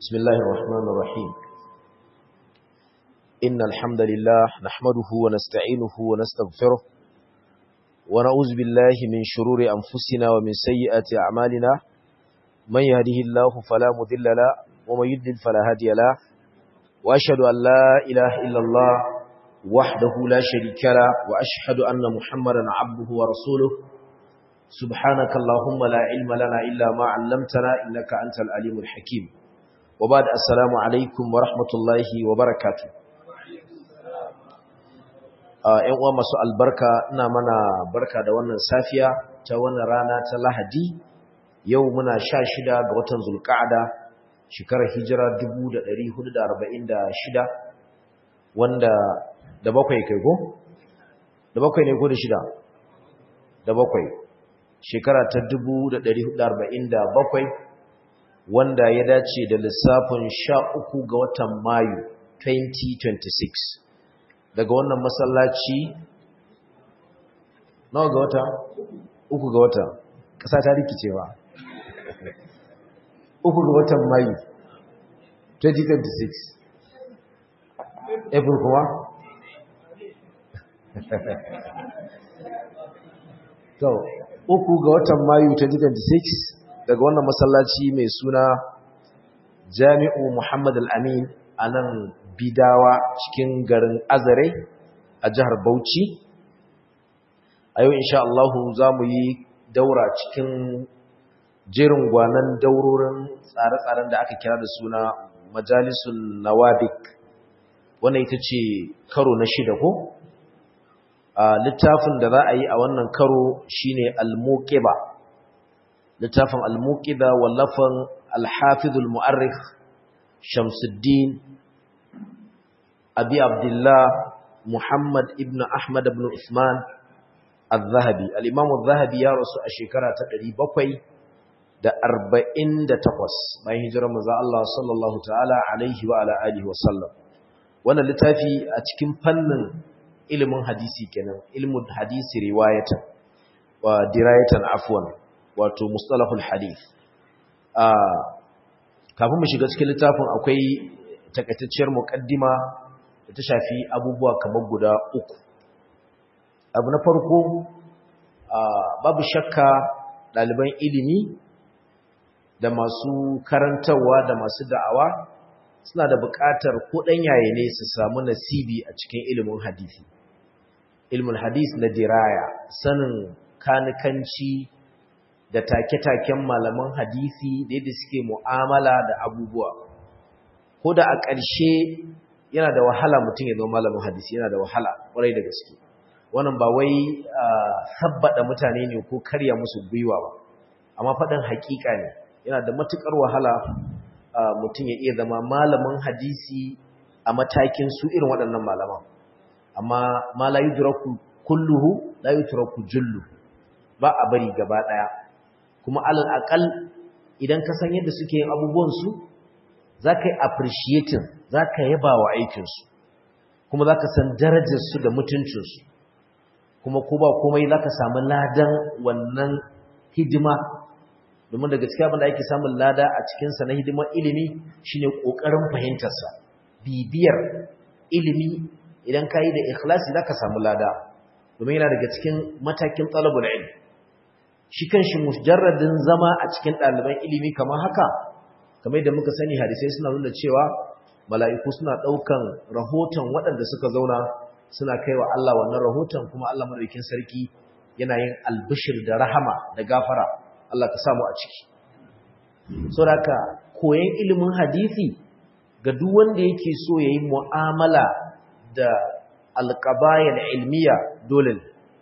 بسم الله الرحمن الرحيم إن الحمد لله نحمده ونستعينه ونستغفره ونعوذ بالله من شرور أنفسنا ومن سيئات أعمالنا من يهده الله فلا مذل له ومن يضلل فلا هادي له وأشهد أن لا إله إلا الله وحده لا شريك له وأشهد أن محمدا عبده ورسوله سبحانك اللهم لا علم لنا إلا ما علمتنا إنك أنت العليم الحكيم وبعد السلام عليكم ورحمة الله وبركاته ‘yan uwa masu albarka ina mana barka da wannan safiya ta wannan rana ta lahadi yau muna sha shida ga watan zulka'ada shekarar hijira 1446 wanda da bakwai kai ko? da bakwai ne ko da shida? da bakwai shekara ta 1447 wanda ya dace da lissafin sha uku ga watan mayu 2026 daga wannan masallaci nawa ga wata uku ga wata ƙasa ta rikice ba uku ga watan mayu 2026 april kuma to uku ga watan mayu 2026 daga wannan masallaci mai suna jami'u muhammad al-amin a nan bidawa cikin garin azare a jihar bauchi a yau insha Allah za mu yi daura cikin jerin gwanan daurorin tsare-tsaren da aka kira da suna majalisun nawabik wannan ita ce karo na shida ko a littafin da za a yi a wannan karo shine al-muqiba littafin al-muqiba wallafan al-hafiz al-mu'arrikh Shamsuddin Abi Abdullah Muhammad ibn Ahmad ibn Uthman al-Zahabi al-Imam al-Zahabi ya rasu a shekara ta 748 bayan hijirar manzo Allah sallallahu ta'ala alaihi wa ala alihi wa sallam wannan littafi a cikin fannin ilimin hadisi kenan ilmul hadisi riwayatan wa dirayatan afwan wato mustalahul hadith a kafin mu shiga cikin littafin akwai takaitacciyar muqaddima da ta shafi abubuwa kamar guda uku abu na farko babu shakka ɗaliban ilimi da masu karantarwa da masu da'awa suna da buƙatar ko ɗan yaye ne su samu nasibi a cikin ilimin hadisi ilmul hadis na diraya sanin kanikanci da take-taken malaman hadisi da yadda suke mu'amala da abubuwa ko da a ƙarshe yana da wahala mutum ya zama malamin hadisi yana da wahala ƙwarai da gaske wannan ba wai sabbada mutane ne ko karya musu gwiwa ba amma faɗin haƙiƙa ne yana da matuƙar wahala mutum ya iya zama malamin hadisi a matakin su irin waɗannan malaman amma ma la yudraku kulluhu la yutraku jullu ba a bari gaba daya kuma alal aqal idan ka san yadda suke yin abubuwan su zaka yi appreciating zaka yaba wa aikin su kuma zaka san darajar su da mutuncin su kuma ko ba komai zaka samu ladan wannan hidima domin daga cikin abin da ake samun lada a cikin sa na hidimar ilimi shine kokarin fahimtar sa bibiyar ilimi idan ka yi da ikhlasi za ka samu lada domin yana daga cikin matakin talabul ilm shi kan shi mujarradin zama a cikin ɗaliban ilimi kamar haka kamar yadda muka sani hadisai suna nuna cewa mala'iku suna ɗaukan rahoton waɗanda suka zauna suna kai wa Allah wannan rahoton kuma Allah madaukin sarki yana yin albishir da rahama da gafara Allah ka samu a ciki saboda koyon ilimin hadisi ga duk wanda yake so yayi mu'amala da alƙabayar ilmiya dole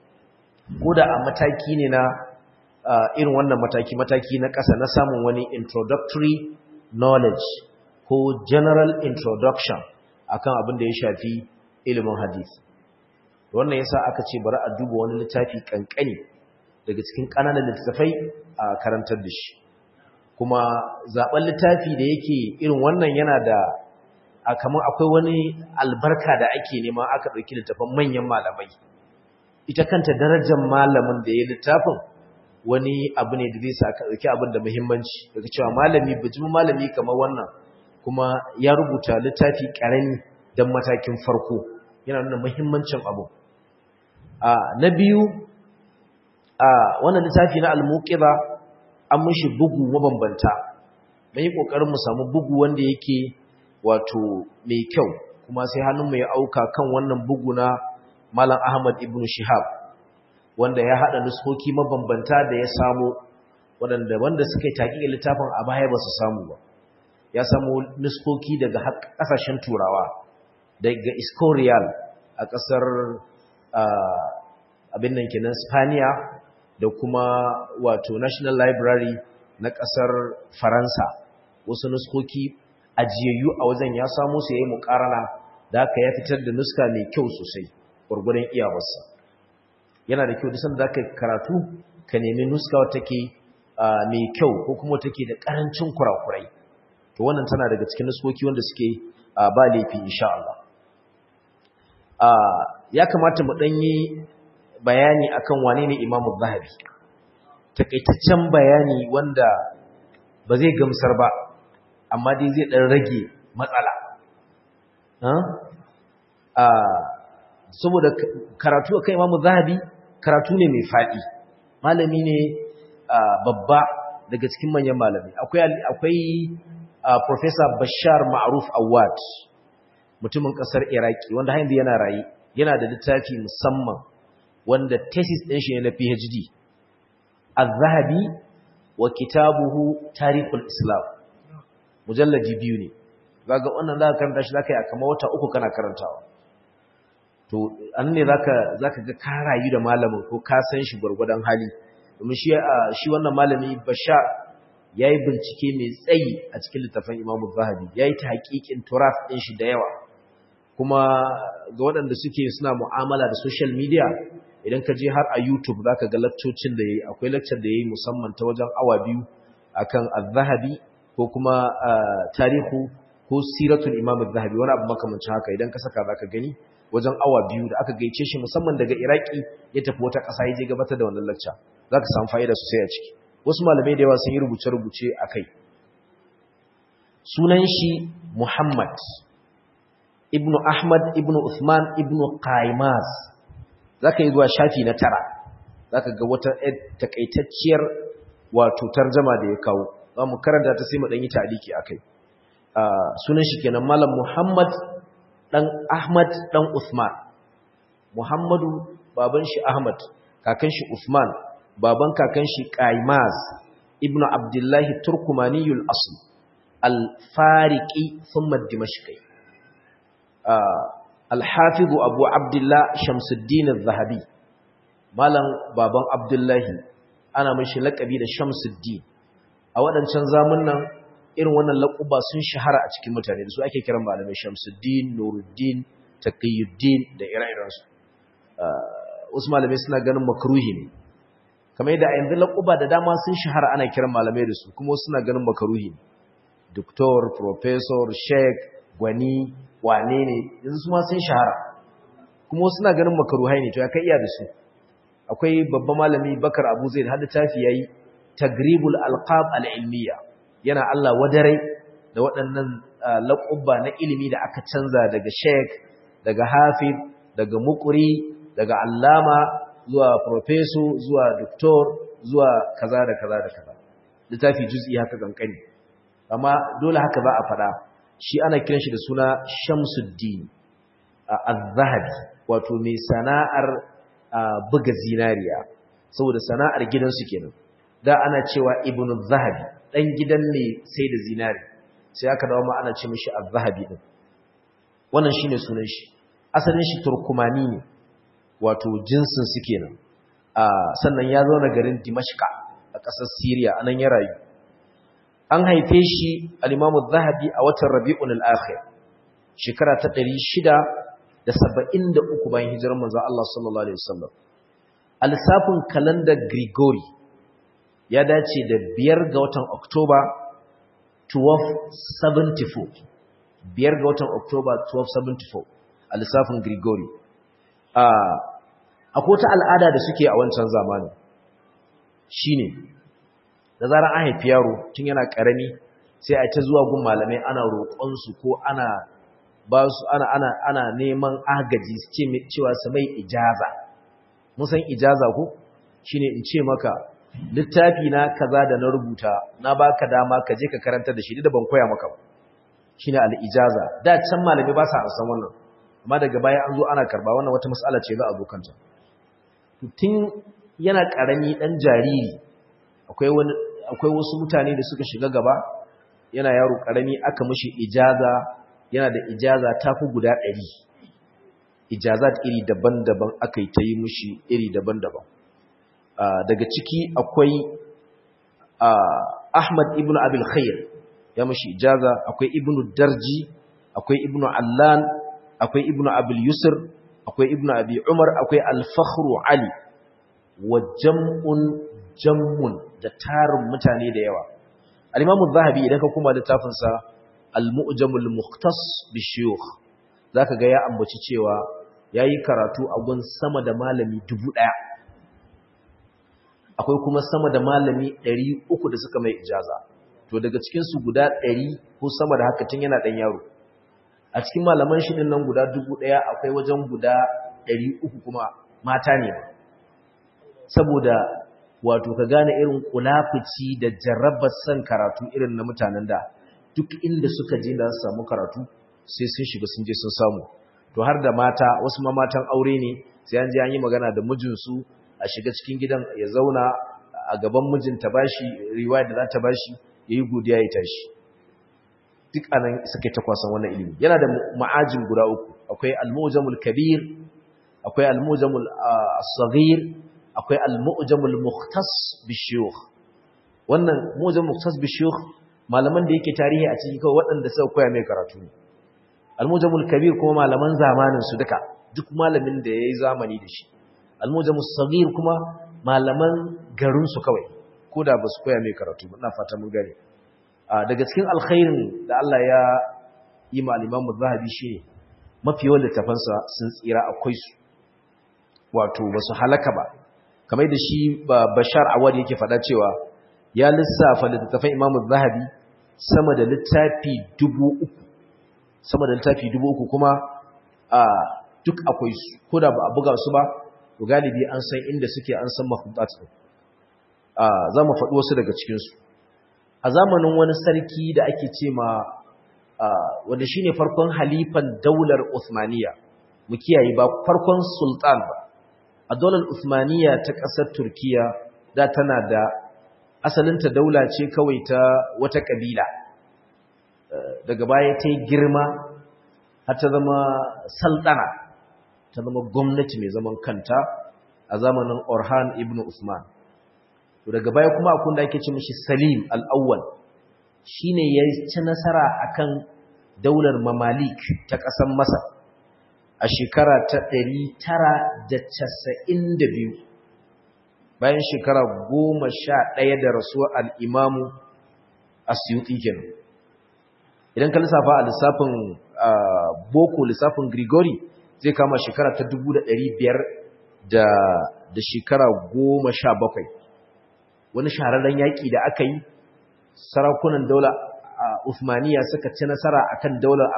ko da a mataki ne na irin wannan mataki mataki na ƙasa na samun wani introductory knowledge ko general introduction akan abin da ya shafi ilimin hadith wannan yasa aka ce bari a duba wani littafi kankani daga cikin ƙananan littattafai a karantar da shi kuma zaben littafi da yake irin wannan yana da a kamar akwai wani albarka da ake nema aka ɗauki littafin manyan malamai ita kanta darajar malamin da ya littafin wani abu ne da zai sa ka ɗauki abin da muhimmanci daga cewa malami bijimin malami kamar wannan kuma ya rubuta littafi ƙarami don matakin farko yana nuna muhimmancin abu na biyu wannan littafi na al-muqiza an mishi bugu mabambanta mun yi kokarin mu samu bugu wanda yake wato mai kyau kuma sai hannun mu ya auka kan wannan bugu na Malam Ahmad ibn Shihab wanda ya hada nuskoki mabambanta da ya samu wanda wanda suka yi taƙiƙin littafin a baya ba su samu ba ya samu nuskoki daga ƙasashen turawa daga Escorial a ƙasar abin nan kenan Spaniya da kuma wato National Library na ƙasar Faransa wasu nuskoki ajiyayyu a wajen ya samu su yayi muƙarana da haka ya fitar da nuska mai kyau sosai gurgurdan iyawarsa yana da kyau duk sanda zaka karatu ka nemi nuska wata take mai kyau ko kuma take da karancin kurakurai to wannan tana daga cikin nuskoki wanda suke ba laifi insha Allah ya kamata mu dan yi bayani akan wane ne Imam Zahabi takaitaccen bayani wanda ba zai gamsar ba amma dai zai dan rage matsala saboda karatu akan Imam Zahabi karatu ne mai fadi malami ne babba daga cikin manyan malami akwai akwai professor Bashar Ma'ruf Awad mutumin kasar Iraki wanda har yanzu yana rayi yana da littafi musamman wanda thesis din shi ne na PhD Az-Zahabi wa kitabuhu Tarikhul Islam mujalladi biyu ne kaga wannan zaka karanta shi zaka yi kamar wata uku kana karantawa to an ne zaka zaka ga ka rayu da malamin ko ka san shi gurgurdan hali domin shi shi wannan malami Bashar yayi bincike mai tsayi a cikin littafin Imam Zahabi yayi ta haƙiƙin turaf din shi da yawa kuma ga waɗanda suke suna mu'amala da social media idan ka je har a YouTube zaka ga lakcocin da yayi akwai lecture da yayi musamman ta wajen awa biyu akan Az-Zahabi ko kuma tarihu ko siratul Imam Az-Zahabi wani abu makamancin haka idan ka saka zaka gani wajen awa biyu da aka gaice shi musamman daga Iraki ya tafi wata ƙasa ya je gabatar da wannan lecture zaka samu fa'ida sosai a ciki wasu malamai da yawa sun yi rubuce-rubuce akai sunan shi Muhammad ibnu Ahmad ibnu Uthman ibnu Qaimaz zaka yi zuwa shafi na tara zaka ga wata takaitacciyar wato tarjama da ya kawo za mu karanta ta sai mu dan yi taliki akai sunan shi kenan malam Muhammad dan Ahmad dan Uthman Muhammadu baban shi Ahmad kakan shi Uthman baban kakan shi Qaimaz ibnu Abdullah Turkumaniyul asl al-Fariqi thumma Dimashqi al-Hafiz Abu Abdullah Shamsuddin az-Zahabi malam baban Abdullahi ana mishi lakabi da Shamsuddin a waɗancan zamunan irin wannan laƙuba sun shahara a cikin mutane da su ake kiran malamai Shamsuddin, Nuruddin, Taqiyuddin da ire-irensu. Wasu malamai suna ganin makruhi ne. Kamar yadda a yanzu laƙuba da dama sun shahara ana kiran malamai da su kuma suna ganin makruhi ne. Doktor, Professor, Sheikh, Gwani, wane ne, yanzu su ma sun shahara. Kuma suna ganin makruhai ne, to ya kai iya da su. Akwai babban malami Bakar Abu Zaid har littafi yayi Tagribul Alqab al-Ilmiyya. yana Allah wadarai da waɗannan laƙubba na ilimi da aka canza daga sheik daga hafid daga mukuri daga allama zuwa profeso zuwa doktor zuwa kaza da kaza da kaza littafi juz'i haka kankani amma dole haka za a faɗa shi ana kiran shi da suna shamsuddin az-zahabi wato mai sana'ar buga zinariya saboda sana'ar gidansu kenan da ana cewa ibnu zahabi dan gidan ne sai da zinari sai aka dawo ma ana ce mishi az-zahabi din wannan shine sunan shi asalin shi turkumani ne wato jinsin su kenan a sannan ya zo na garin dimashqa a ƙasar syria anan ya rayu an haife shi al-imam az-zahabi a watan rabi'un al-akhir shekara ta 673 bayan hijirar manzon Allah sallallahu alaihi wasallam al-safin calendar Gregory ya dace da biyar ga watan Oktoba 1274 biyar ga watan Oktoba 1274 a lissafin Grigori akwai wata al'ada da suke a wancan zamanin shine da zarar an haifi yaro tun yana karami sai a ta zuwa gun malamai ana roƙon su ko ana ba su ana ana ana neman agaji su ce cewa su mai ijaza mun san ijaza ko shine in ce maka littafi na kaza da na rubuta na baka dama ka je ka karanta da shi da ban koya maka ba shine al-ijaza da can malami ba sa san wannan amma daga baya an zo ana karba wannan wata mas'ala ce za a zo kanta tun yana karami dan jariri akwai wani akwai wasu mutane da suka shiga gaba yana yaro karami aka mishi ijaza yana da ijaza tafi guda 100 ijazat iri daban-daban aka yi ta yi mishi iri daban-daban daga ciki akwai Ahmad ibn Abil Khair ya mashi ijaza akwai ibn Darji akwai ibn Allan akwai ibn Abil Yusr akwai ibn Abi Umar akwai Al-Fakhr Ali wa jam'un jammun da tarin mutane da yawa Al-Imam Az-Zahabi idan ka kuma littafin sa Al-Mu'jam al-Mukhtas bi Shuyukh zaka ga ya ambaci cewa yayi karatu a gun sama da malami dubu ɗaya. akwai kuma sama da malami ɗari uku da suka mai ijaza to daga cikinsu guda ɗari ko sama da haka tun yana ɗan yaro a cikin malaman shi nan guda dubu ɗaya akwai wajen guda ɗari uku kuma mata ne ba saboda wato ka gane irin kulafici da jarrabar son karatu irin na mutanen da duk inda suka je da su samu karatu sai sun shiga sun je sun samu to har da mata wasu ma matan aure ne sai an je an yi magana da mijinsu a shiga cikin gidan ya zauna a gaban mijinta bashi riwaya da za ta bashi yayi godiya ya tashi duk anan suka ta kwasan wannan ilimi yana da ma'ajin guda uku akwai al-mu'jamul kabir akwai al-mu'jamul as-saghir akwai al-mu'jamul mukhtas bishuyukh wannan mu'jamul mukhtas bishuyukh malaman da yake tarihi a cikin kawai waɗanda suka koya mai karatu ne al-mu'jamul kabir kuma malaman zamanin su duka duk malamin da yayi zamani da shi almujamus sagir kuma malaman garinsu kawai ko da ba su koya mai karatu ina fata mun gane daga cikin alkhairin da Allah ya yi ma al-Imam zahabi shi mafi yawan littafansa sun tsira akwai su wato ba su halaka ba kamar da shi Bashar Awad yake faɗa cewa ya lissafa littafan Imam zahabi sama da littafi dubu uku sama da littafi dubu uku kuma duk akwai su ko da ba a buga su ba to galibi an san inda suke an san mahudat din za mu faɗi wasu daga cikinsu a zamanin wani sarki da ake ce ma wanda shi ne farkon halifan daular Uthmaniya mu kiyaye ba farkon sultan ba a daular Uthmaniya ta ƙasar Turkiya da tana da asalinta daula ce kawai ta wata ƙabila daga baya ta yi girma har ta zama sultana ta zama gwamnati mai zaman kanta a zamanin Orhan ibn Usman. To daga baya kuma akwai da ake ce mishi Salim al-Awwal shine ya ci nasara akan daular Mamalik ta ƙasar Masar a shekara ta 992 bayan shekara 11 da rasuwar al-Imam Asyuti kenan. Idan ka lissafa a lissafin boko lissafin Grigori zai kama shekara ta dubu da ɗari biyar da shekara goma sha bakwai wani shahararren yaƙi da aka yi sarakunan daular Uthmaniya suka ci nasara akan daular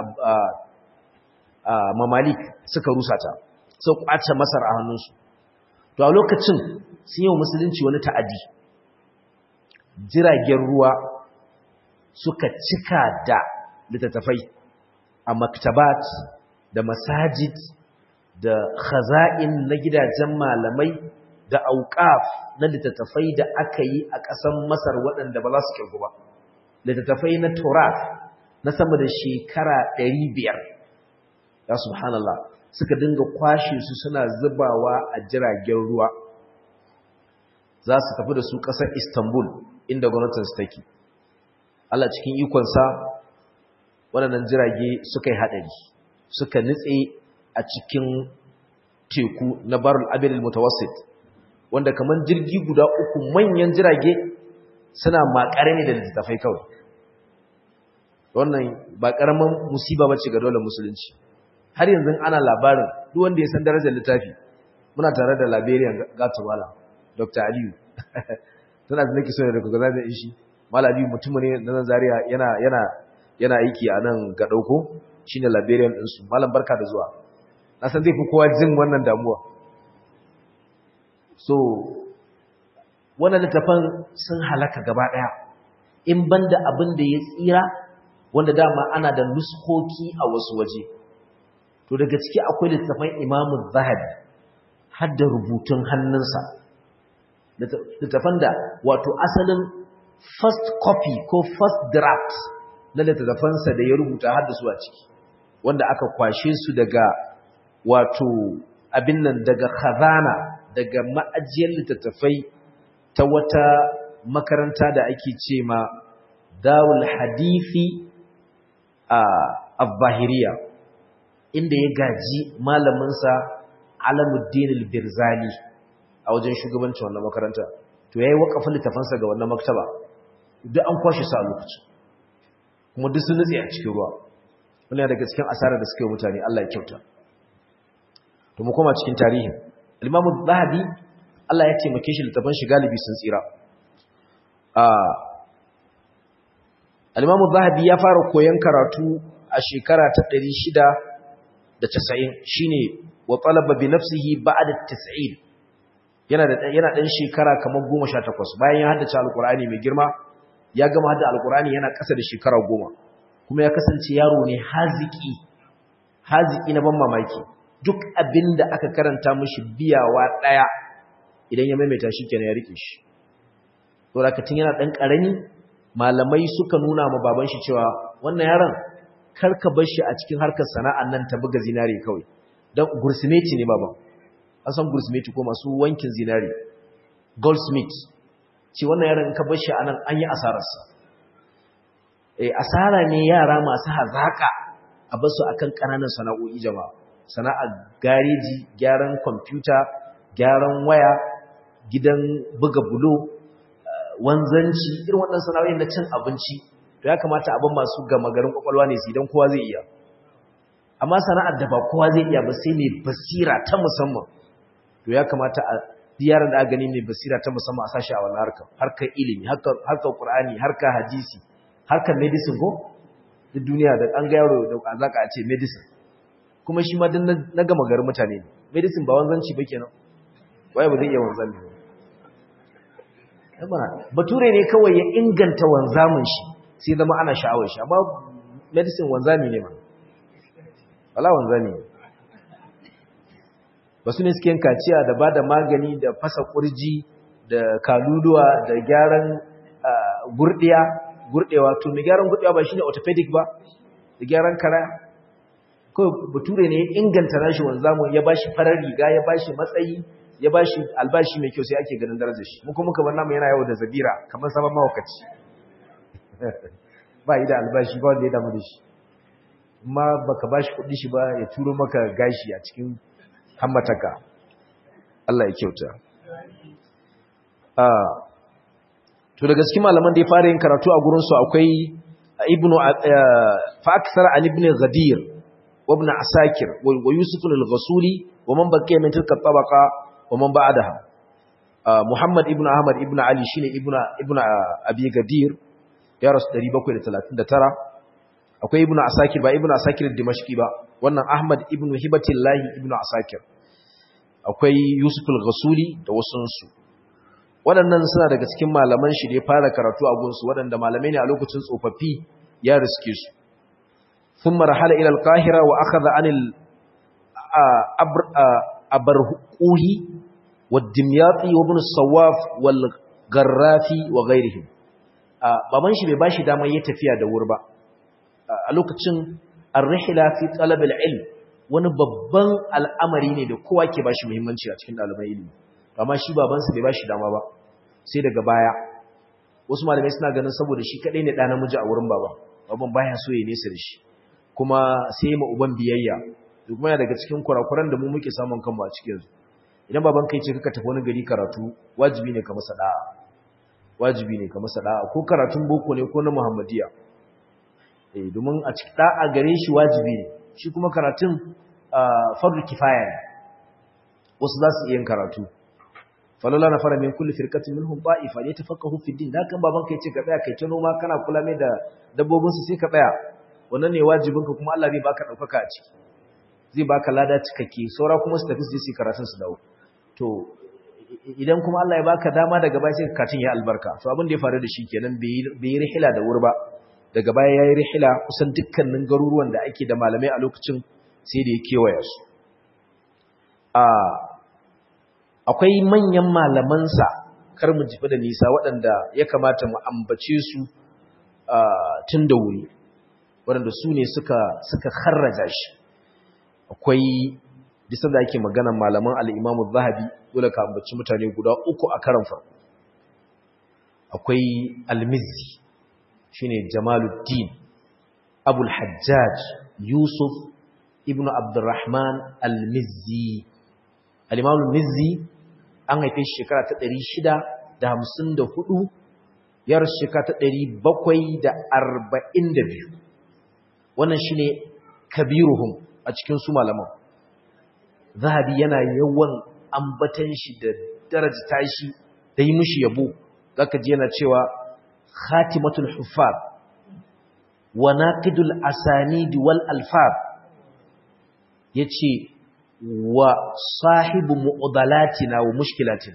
mamalik suka rusa ta sau ƙwace masar a hannunsu to a lokacin sun yi wa musulunci wani ta'adi jiragen ruwa suka cika da littattafai a maktabat da masajid da khaza'in na gidajen malamai da auqaf na littattafai da aka yi a ƙasar Masar waɗanda ba za su kirgu ba littattafai na Torah na sama da shekara 500 ya subhanallah suka dinga kwashe su suna zubawa a jiragen ruwa za su tafi da su ƙasar Istanbul inda gwamnatin su take Allah cikin ikonsa waɗannan jirage suka yi haɗari suka nitse a cikin teku na barul abin mutawassit wanda kamar jirgi guda uku manyan jirage suna makare ne da littattafai kawai wannan ba ƙaramin musiba bace ga dole musulunci har yanzu ana labarin duk wanda ya san darajar littafi muna tare da Liberian Gatumala Dr. Aliyu tana da nake so da kuka zaɓe shi malabi mutum ne na nan zaria yana yana yana aiki a nan ga dauko shine librarian din su malam barka da zuwa na san zai fi kowa jin wannan damuwa so wannan littafan sun halaka gaba daya in banda abin da ya tsira wanda dama ana da nuskoki a wasu waje to daga ciki akwai littafan imamu zahabi har da rubutun hannunsa littafan da wato asalin first copy ko first draft na littafansa da ya rubuta har da su a ciki wanda aka kwashe su daga wato abin nan daga khazana daga ma'ajiyar littattafai ta wata makaranta da ake ce ma dawul hadithi a al-bahiriya inda ya gaji malaminsa alamuddin al-birzali a wajen shugabancin wannan makaranta to yayi wakafin littafansa ga wannan maktaba duk an kwashe su a lokacin kuma duk sun nutse a cikin ruwa wannan daga cikin asarar da suka yi mutane Allah ya kyauta to mu koma cikin tarihin al-Imam zahabi Allah ya taimake shi littafan shi galibi sun tsira al-Imam zahabi ya fara koyon karatu a shekara ta 690 shine wa talaba bi nafsihi ba'da 90 yana da yana dan shekara kamar 18 bayan ya haddace alqur'ani mai girma ya gama hadda alqur'ani yana kasa da shekara 10 kuma ya kasance yaro ne haziki haziki na ban mamaki duk abinda aka karanta mishi biyawa daya idan ya maimaita shi kenan ya rike shi to rakatin yana dan karami malamai suka nuna ma baban shi cewa wannan yaron karka bar shi a cikin harkar sana'an nan ta buga zinare kawai dan gursumeti ne baban an san gursumeti ko masu wankin zinare goldsmith ce wannan yaron in ka bar shi anan an yi asararsa eh asara ne yara masu hazaka a bar su akan kananan sana'o'i jama'a sana'ar gareji gyaran kwamfuta gyaran waya gidan buga bulo wanzanci irin waɗannan sana'o'in na cin abinci to ya kamata abin masu gama garin kwakwalwa ne su idan kowa zai iya amma sana'ar da ba kowa zai iya ba sai mai basira ta musamman to ya kamata a yaran da aka gani mai basira ta musamman a sashi a wannan harkar harkar ilimi harkar qur'ani harkar hadisi harkar medicine ko duk duniya da an ga yaro da azaka a ce medicine kuma shi ma din na gama garin mutane ne medicine ba wanzanci ba kenan waye ba zai iya wanzan ne bature ne kawai ya inganta wanzamin shi sai zama ana sha'awar shi amma medicine wanzami ne ma wala wanzami ne ba su ne suke kaciya da ba da magani da fasa kurji da kaluluwa da gyaran gurdiya gurdewa to mai gyaran gurdewa ba shine orthopedic ba da gyaran kara kawai bature ne ya inganta nashi wanzamu ya bashi farar riga ya bashi matsayi ya bashi albashi mai kyau sai ake ganin darajar shi mu kuma kamar namu yana yawo da zabira kamar saman mawakaci ba yi da albashi ba wanda ya damu da shi amma baka bashi kuɗi shi ba ya turo maka gashi a cikin hammataka Allah ya kyauta to daga cikin malaman da ya fara yin karatu a gurin su akwai ibnu fa aksara an ibn ghadir wa ibn asakir wa yusuf al-ghasuli wa man baqiya min tilka tabaqa wa man ba'daha muhammad ibn ahmad ibn ali shine ibn ibn abi gadir ya rasu 739 akwai ibn asakir ba ibn asakir dimashqi ba wannan ahmad ibn hibatillahi ibn asakir akwai yusuf al-ghasuli da wasunsu waɗannan suna daga cikin malaman shi da ya fara karatu a gunsu waɗanda malamai ne a lokacin tsofaffi ya riske su sun marhala ilal kahira wa aka za anil abarhuƙuhi wa dimyatsi wa bin sawaf wal garrafi wa gairihim baban shi bai ba shi damar ya tafiya da wuri ba a lokacin arrihila fi talabil ilm wani babban al'amari ne da kowa ke ba shi muhimmanci a cikin ɗaliban ilimi amma shi babansa bai ba shi dama ba sai daga baya wasu malamai suna ganin saboda shi kaɗai ne ɗa namiji a wurin baba baban baya so ya nesa da shi kuma sai ma uban biyayya da kuma daga cikin kurakuran da mu muke samun kanmu a cikin su idan baban kai ce kaka tafi wani gari karatu wajibi ne ka masa da'a wajibi ne ka masa da'a ko karatun boko ne ko na muhammadiya eh domin a cikin da'a gare shi wajibi ne shi kuma karatun fardu kifaya ne wasu za su iya yin karatu falala na fara min kulli firqatin minhum ta'ifa li tafaqahu fi din dan kan baban kai ce ka tsaya kai ta noma kana kula mai da dabbobin su sai ka tsaya wannan ne wajibin ka kuma Allah zai baka daukaka a ciki zai baka lada cikakke saura kuma su tafi su yi karatun su dawo to idan kuma Allah ya baka dama daga baya sai katin ya albarka to abin da ya faru da shi kenan bai yi rihila da wuri ba daga baya yayi rihila kusan dukkanin garuruwan da ake da malamai a lokacin sai da ya kewaya su a akwai manyan malamansa kar mu jifi da nisa waɗanda ya kamata mu ambace su tun da wuri waɗanda su ne suka suka kharraja shi akwai bisa da ake magana malaman al'imamu zahabi dole ka ambaci mutane guda uku a karan farko akwai almizzi shi ne jamaluddin abul hajjaj yusuf ibn abdurrahman almizzi al'imamu mizzi an haife shekara ta ɗari shida da hamsin da hudu yar shekara ta ɗari bakwai da arba'in da biyu wannan shi ne kabiruhum a cikin su malaman zahabi yana yawan ambatan shi da darajta shi da yi mishi yabo zaka ji yana cewa khatimatul huffaz wa naqidul asanid wal alfaz yace wa sahibu mu'dalatina wa mushkilatina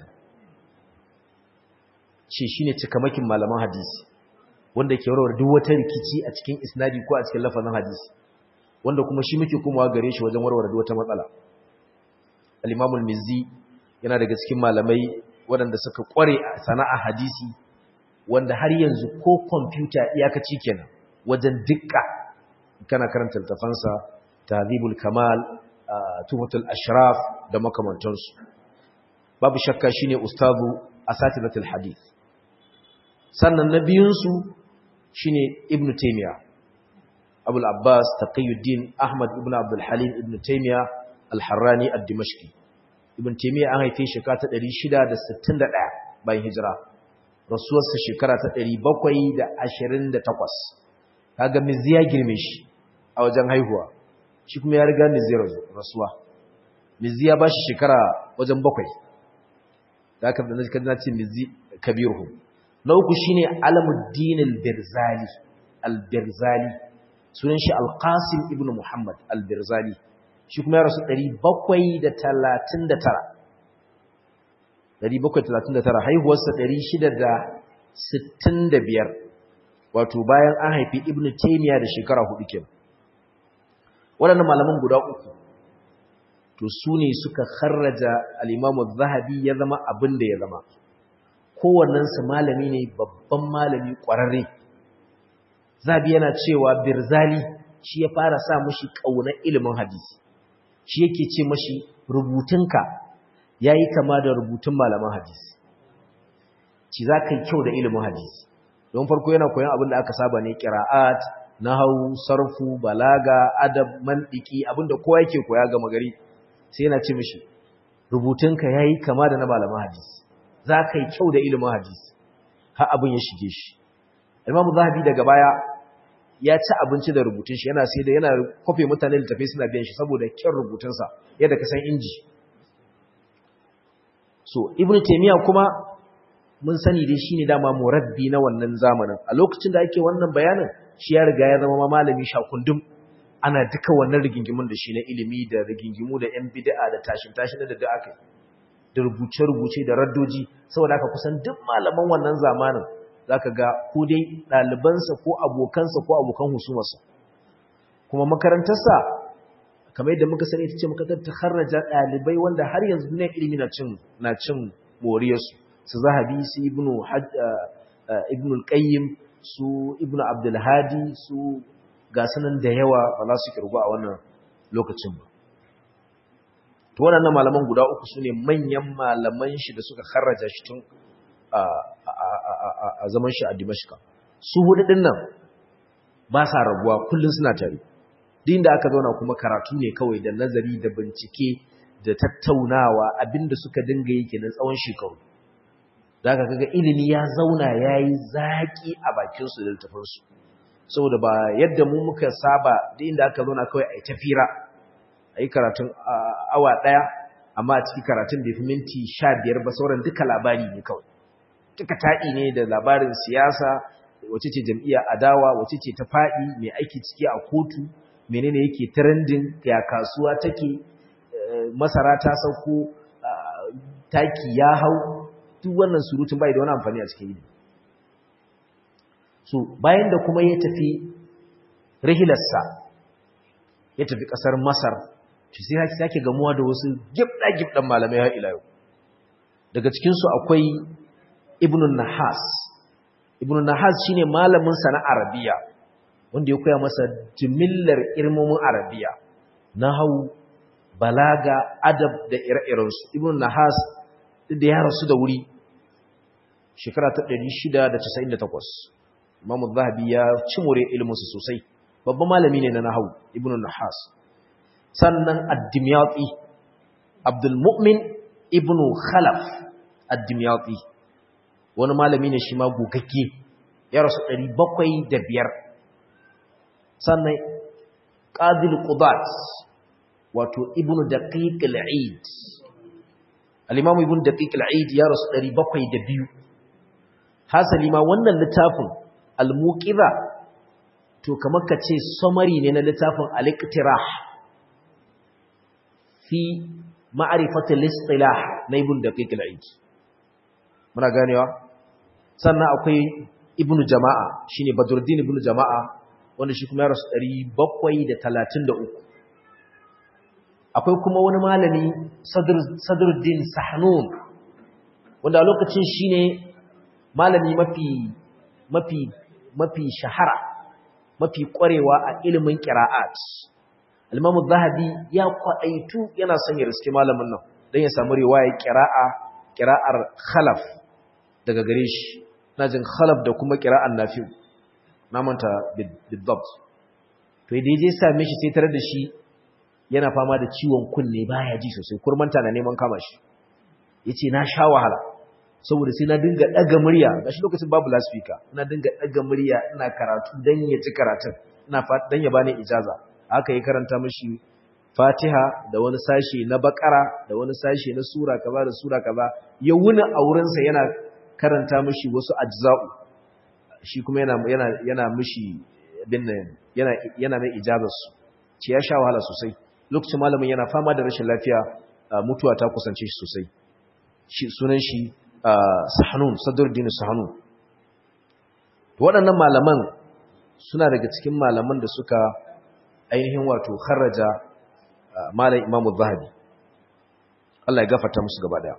ce shine cikamakin malaman hadisi wanda ke warware duk wata rikici a cikin isnadi ko a cikin lafazin hadisi wanda kuma shi muke komawa gare shi wajen warware duk wata matsala al-imamul mizzi yana daga cikin malamai waɗanda suka ƙware a sana'a hadisi wanda har yanzu ko kwamfuta iyakaci kenan wajen dukka kana karanta littafansa tahdhibul kamal tuhfatul ashraf da makamantansu babu shakka shine ustazu asatidatul hadith sannan na biyun su shine ibnu taymiya abul abbas taqiyuddin ahmad ibn abdul halim ibnu taymiya al-harrani ad-dimashqi ibn taymiya an haife shi ta 661 bayan hijira rasuwarsa shekara ta 728 kaga mizi ya girme shi a wajen haihuwa shi kuma ya riga mizi rasuwa mizi ya bashi shekara wajen bakwai da aka da kaji ce mizi kabiruhu na uku shine alamuddin al-birzali al-birzali sunan shi al-qasim ibn muhammad al-birzali shi kuma ya rasu 739 739 haihuwarsa 665 wato bayan an haifi ibnu taymiya da shekara hudu kenan waɗannan malaman guda uku to su ne suka kharraja al-imamu zahabi ya zama abin da ya zama kowannensu malami ne babban malami ƙwararre zahabi yana cewa birzali shi ya fara sa mushi ƙaunar ilimin hadisi shi yake ce mashi rubutunka ya yi kama da rubutun malaman hadisi ci za ka yi kyau da ilimin hadisi don farko yana koyon abin da aka saba ne ƙira'at nahau sarfu balaga adab mandiki abinda kowa yake koya ga magari sai yana ce mishi rubutunka ya yi kama da na malaman hadisi za ka yi kyau da ilimin hadisi har abin ya shige shi imamu zahabi daga baya ya ci abinci da rubutun shi yana sai da yana kofe mutane littafai suna biyan shi saboda kyan rubutunsa yadda ka san inji so ibnu taymiya kuma mun sani dai shine dama murabbi na wannan zamanin a lokacin da ake wannan bayanin shi ya riga ya zama malami shakundum ana duka wannan rigingimun da shi na ilimi da rigingimu da yan bid'a da tashin tashin da da aka da rubuce rubuce da raddoji saboda haka kusan duk malaman wannan zamanin zaka ga ko dai ɗalibansa ko abokansa ko abokan husumarsa kuma makarantarsa kamar yadda muka sani ita ce makarantar ta harraja ɗalibai wanda har yanzu duniyar ilimi na cin na cin moriyarsu su zahabi su ibnu ibnu al-qayyim su ibnu abdul hadi su ga sanan da yawa ba za su kirgu a wannan lokacin ba to waɗannan malaman guda uku sune manyan malaman shi da suka harraja shi tun a zaman shi a Dimashka su hudu din nan ba sa rabuwa kullun suna tare din da aka zauna kuma karatu ne kawai da nazari da bincike da tattaunawa abinda suka dinga yi kenan tsawon shekaru zaka kaga ilimi ya zauna yayi zaki a bakin su da littafin su saboda ba yadda mu muka saba din da aka zauna kawai ai tafira ai karatun awa daya amma a cikin karatun bai fi minti sha biyar ba sauran duka labari ne kawai duka taɗi ne da labarin siyasa wace ce jam'iyyar adawa wace ce ta faɗi mai aiki ciki a kotu menene yake trending ya kasuwa take masara ta sauko taki ya hau duk wannan surutun bai da wani amfani a cikin yi so bayan da kuma ya tafi rihilarsa ya tafi ƙasar masar shi sai haki sake gamuwa da wasu gibɗa-gibɗan malamai har ila yau daga cikinsu akwai ibnun nahas ibnun nahas shine malaminsa na arabiya wanda ya koya masa jimillar ilmomin arabiya na hau balaga adab da ire-irensu ibnun nahas duk da ya rasu da wuri shekara ta 698 imamu zahabi ya cimure ilminsu sosai babban malami ne na nahawu ibnun nahas sannan ad-dimyati abdul mu'min ibnu khalaf ad-dimyati wani malami ne shi ma gogagge ya rasu 705 sannan qadil qudat wato ibnu daqiq al-eid al-imam ibnu daqiq al-eid ya rasu 702 hasali ma wannan littafin al-muqiza to kamar ka ce summary ne na littafin al-iqtirah fi ma'rifat al-istilah na ibnu daqiq al-eid muna ganewa sannan akwai ibnu jama'a shine badruddin ibnu jama'a wanda shi kuma ya rasu 733 akwai kuma wani malami sadruddin sahnun wanda a lokacin shine malami mafi mafi mafi shahara mafi kwarewa a ilimin qira'at al-imam zahabi ya kwadaitu yana son ya riske malamin nan dan ya samu riwaya qira'a qira'ar khalaf daga gare shi najin khalaf da kuma qira'an nafi' na manta bidabt to idan je same shi sai tare da shi yana fama da ciwon kunne baya ji sosai kurmanta na neman kama shi yace na sha wahala saboda sai na dinga daga murya gashi lokacin babu loudspeaker ina dinga daga murya ina karatu dan ya ci karatun ina dan ya bani ijaza haka yi karanta mishi Fatiha da wani sashi na Bakara da wani sashi na sura kaza da sura kaza ya wuna a wurin sa yana karanta mishi wasu ajza'u shi kuma yana yana yana mishi binne yana yana mai ijazar su ce ya sha wahala sosai lokacin malamin yana fama da rashin lafiya mutuwa ta kusance shi sosai shi sunan shi Sahanun Sadruddin Sahanun waɗannan malaman suna daga cikin malaman da suka ainihin wato kharaja malam Imam Zahabi Allah ya gafarta musu gaba daya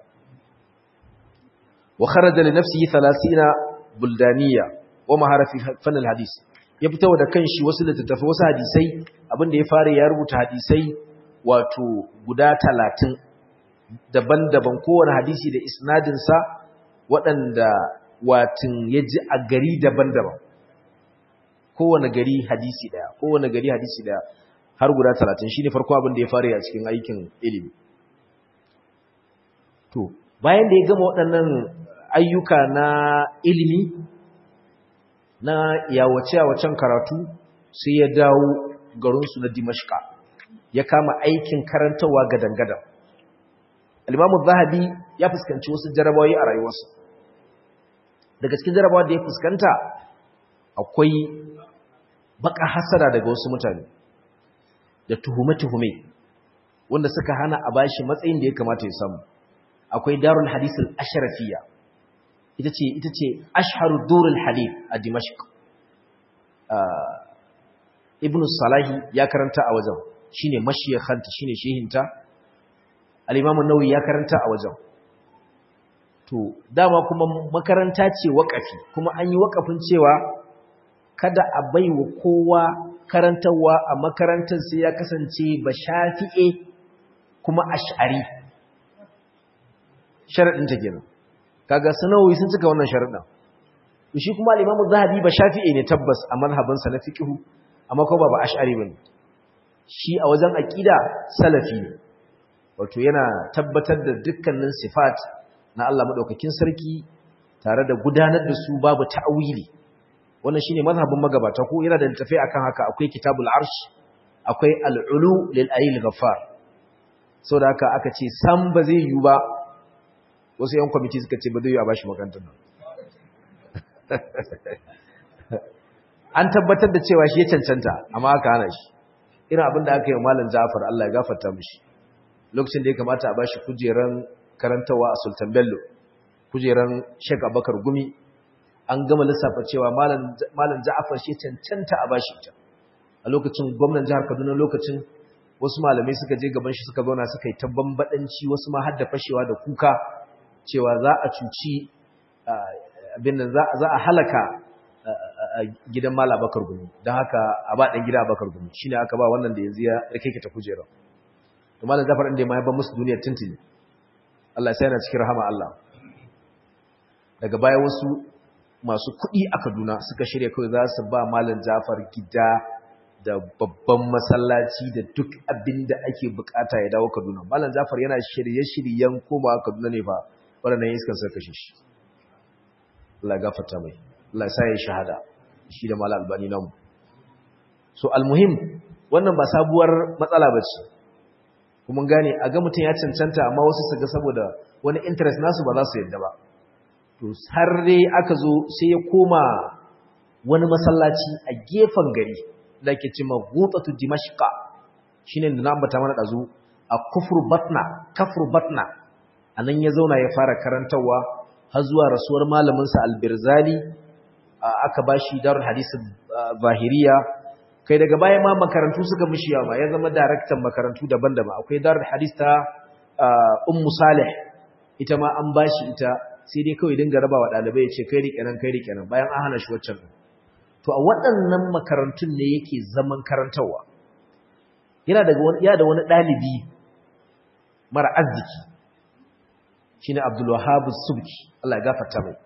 wa kharaja li nafsihi 30 buldaniya wa maharafi fannin hadis ya fito da kanshi wasu littattafai wasu hadisai abinda ya fara ya rubuta hadisai wato guda talatin daban-daban kowane hadisi da isnadinsa waɗanda watin ya ji a gari daban-daban kowane gari hadisi ɗaya kowane gari hadisi ɗaya har guda talatin shi ne farko abinda ya fara a cikin aikin ilimi to bayan da ya gama waɗannan ayyuka na ilimi na yawace-yawacen karatu sai ya dawo garinsu na dimashka ya kama aikin karantarwa gadan-gadan alimamu zahabi ya fuskanci wasu jarabawa a rayuwarsa daga cikin jarabawa da ya fuskanta akwai baka hasara daga wasu mutane da tuhume-tuhume wanda suka hana a bashi matsayin da ya kamata ya samu akwai darul hadisul asharafiya ita ce ita ce ashharu durul hadith a dimashq ibn salahi ya karanta a wajen shine mashiyakhanta shine shehinta al-imam an-nawawi ya karanta a wajen to dama kuma makaranta ce wakafi kuma an yi wakafin cewa kada a baiwa kowa karantarwa a makarantar sai ya kasance ba shafi'e kuma ash'ari sharadin ta kenan kaga sanawi sun cika wannan sharadin to shi kuma al-Imam Zahabi ba Shafi'i ne tabbas a manhabin sa na fiqh amma ko ba ba Ash'ari bane shi a wajen aqida salafi ne wato yana tabbatar da dukkanin sifat na Allah madaukakin sarki tare da gudanar da su babu ta'wili wannan shine mazhabin magabata ko yana da tafi akan haka akwai kitabul arsh akwai al-ulu lil ayil ghaffar sau da haka aka ce sam ba zai yi ba wasu yan kwamiti suka ce ba zai yi a bashi makarantar nan an tabbatar da cewa shi ya cancanta amma aka hana shi irin abin da aka yi wa malam jafar Allah ya gafarta mishi lokacin da ya kamata a bashi kujeran karantawa a sultan bello kujeran shek abakar gumi an gama lissafa cewa malam ja'afar shi cancanta a bashi ita a lokacin gwamnan jihar kaduna lokacin wasu malamai suka je gaban shi suka zauna suka yi ta bambadanci wasu ma har da fashewa da kuka cewa za a cuci abin nan za a halaka gidan mala bakar gumi don haka a ba ɗan gida bakar gumi shi ne aka ba wannan da yanzu ya rike ta kujera to malam jafar inda ma ya ban musu duniyar tuntuni Allah sai yana cikin rahama Allah daga baya wasu masu kuɗi a Kaduna suka shirya kawai za su ba malam jafar gida da babban masallaci da duk abin da ake bukata ya dawo Kaduna malam jafar yana shirye-shiryen komawa Kaduna ne fa waɗannan iskan suka kashe shi Allah gafarta mai Allah sa ya shahada shi da mala albani namu so almuhim wannan ba sabuwar matsala bace kuma gane a ga mutum ya cancanta amma wasu su ga saboda wani interest nasu ba za su yadda ba to har dai aka zo sai ya koma wani masallaci a gefen gari da ke cewa gutatu dimashqa shine da na ambata mana dazu a kufru batna kafru batna anan ya zauna ya fara karantawa har zuwa rasuwar malaminsa albirzali aka bashi darul hadisin zahiriya kai daga baya ma makarantu suka mishi yawa ya zama daraktan makarantu daban-daban akwai darul hadis ta ummu salih ita ma an bashi ita sai dai kawai dinga raba wa dalibai ya ce kai rike nan kai rike nan bayan an hana shi waccan to a waɗannan makarantun ne yake zaman karantarwa yana daga wani ya da wani dalibi mara arziki shine Abdul Wahhab Subki Allah ya gafarta mai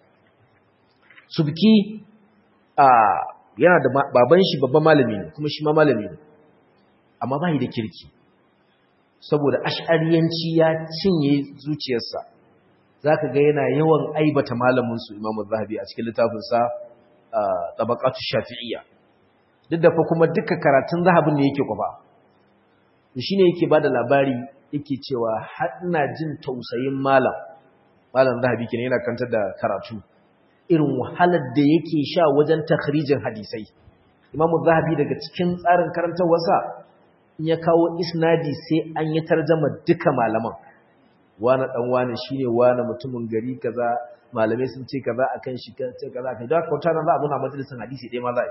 Subki a yana da baban shi babban malami ne kuma shi ma malami ne amma bai da kirki saboda ash'ariyanci ya cinye zuciyarsa zaka ga yana yawan aibata malamin su Imam Zahabi a cikin littafin sa Tabaqatu Shafi'iyya duk da fa kuma duka karatun Zahabin ne yake kwafa shine yake bada labari yake cewa har ina jin tausayin malam malam zahabi kenan yana kantar da karatu irin wahalar da yake sha wajen takhrijin hadisai imamu zahabi daga cikin tsarin karantawarsa in ya kawo isnadi sai an yi tarjama duka malaman wani dan wani shine wani mutumin gari kaza malamai sun ce kaza akan shi ce kaza akan da kauta nan za a buna majalisin hadisi dai ma za